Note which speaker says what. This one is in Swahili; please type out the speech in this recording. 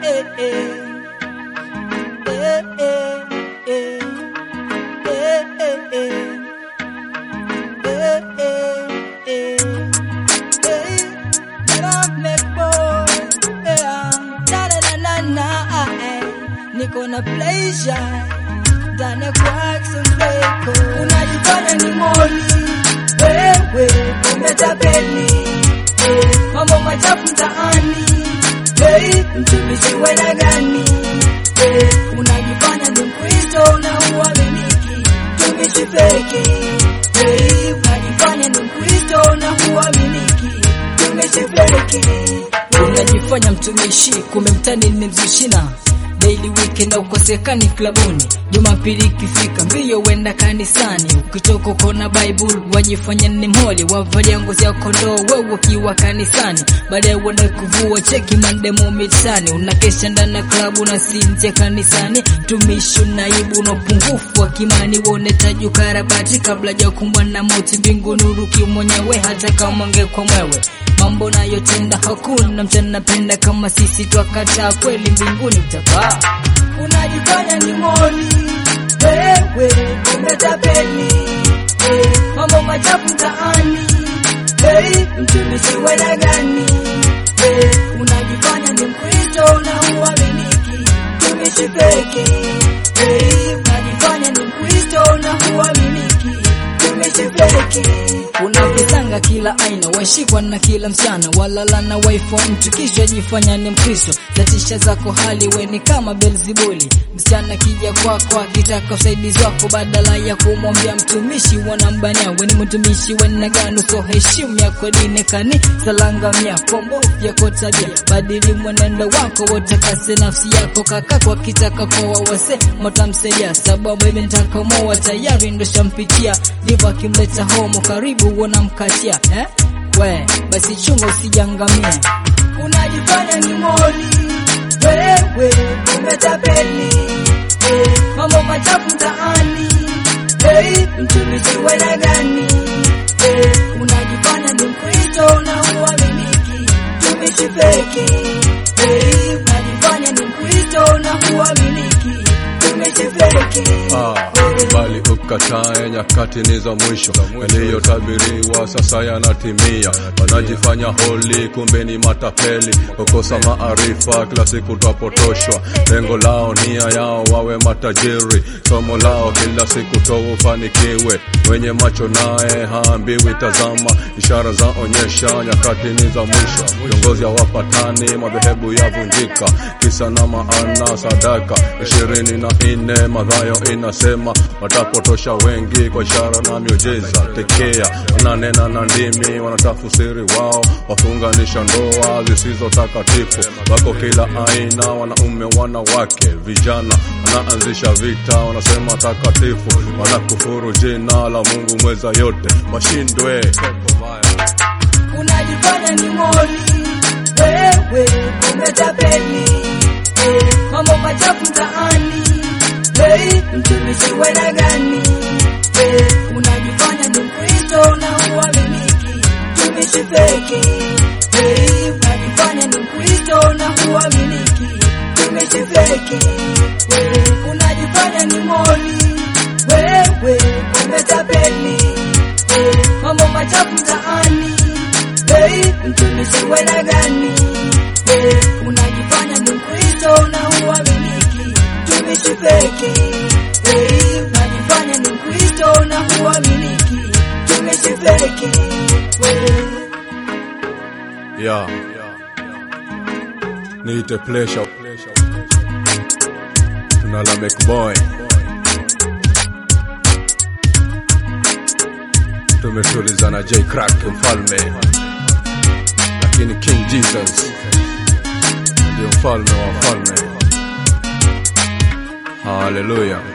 Speaker 1: eh, eh. Eh, eh, eh. Eh, eh, eh. Eh, eh, eh. Eh, Love me boy. Yeah. Da, da, da, na, na, eh. Niko na pleasure ndani ya Clarkson Records. Unajifanya ni moli wewe, umetapeli eh, mambo machafu mtaani hey, mtumishi wena gani eh, unajifanya ni Mkristo na uaminiki, mtumishi feki hey, unajifanya ni Mkristo na uaminiki, mtumishi feki
Speaker 2: unajifanya mtumishi, kumbe mtani nimemzushina daily weekend na ukosekani klabuni. Jumapili ikifika mbio wenda kanisani, ukitoka kona Bible wajifanya ni mholi, wavalia ngozi ya kondoo wewe ukiwa kanisani, baadaye uenda kuvua cheki mandemo mitaani, unakesha ndani ya klabu na si nje kanisani. Tumishi unaibu na upungufu wa kimani, uonetaji ukarabati kabla ja kumbwa na mauti mbinguni, uruki mwenyewe hata kama ungekuwa mwewe mambo nayotenda hakuna mtu anapenda kama sisi twakataa kweli mbinguni utapaa
Speaker 1: unajifanya ni moli wewe umetapeli eh, mambo machafu mtaani hey, mtumishi wena gani eh, unajifanya ni mkristo na uaminiki mtumishi peke hey, unajifanya ni mkristo na uaminiki mtumishi peke
Speaker 2: unavisanga kila aina washikwa na kila msichana walala na wife wa mtu kisha jifanya ni mkristo zatisha zako hali weni kama belzibuli msichana kija kwako akitaka usaidizi wako badala ya kumwambia mtumishi wanambania weni mtumishi wena gani so heshimu yako dini kani salangamia kombo yako tabia badili mwenendo wako wotakase nafsi yako kaka kwa kitaka kwa wawase motamsaidia sababu imentaka moa tayari ndo shampitia ndivyo akimleta homo karibu wanamkatia eh? we basi chunga usijangamie
Speaker 1: unajifanya ni moli wewe umetapeli eh, mambo machafu mtaani hey, mtumishi wena gani eh, unajifanya ni mkristo na uaminiki mtumishi feki hey, unajifanya ni mkristo na uaminiki mtumishi feki
Speaker 3: Ah, bali ukatae, nyakati ni za mwisho, yaliyotabiriwa sasa yanatimia. Wanajifanya holi, kumbe ni matapeli, kukosa maarifa, kila siku twapotoshwa. Lengo lao, nia yao wawe matajiri, somo lao kila siku to ufanikiwe. Mwenye macho naye haambiwi tazama, ishara zaonyesha nyakati ni za mwisho. Viongozi hawapatani, madhehebu yavunjika, kisa na maana sadaka ishirini na nne Mathayo inasema watapotosha wengi kwa ishara na miujiza. Tekea wananena na ndimi, wanatafsiri wao, wafunganisha ndoa zisizo takatifu. Wako kila aina, wanaume, wanawake, vijana, wanaanzisha vita, wanasema takatifu, wanakufuru jina la Mungu mweza yote, washindwe.
Speaker 1: unajifanya ni moli wewe umetapeli eh, mambo machafu mtaani hey, mtumishi wena gani eh, unajifanya ni mkristo na uaminiki mtumishi feki hey, unajifanya ni mkristo na uaminiki mtumishi feki eh, unajifanya ni moli wewe umetapeli eh, mambo machafu mtaani hey, mtumishi wena gani hey, unajifanya ni mkristo na uaminiki mtumishi feki hey, unajifanya ni mkristo na uaminiki mtumishi feki hey.
Speaker 3: Yeah. Niite pleasure. Tuna la boy. Tumetulizana J Crack mfalme, lakini King Jesus ndio mfalme wa falme. Haleluya.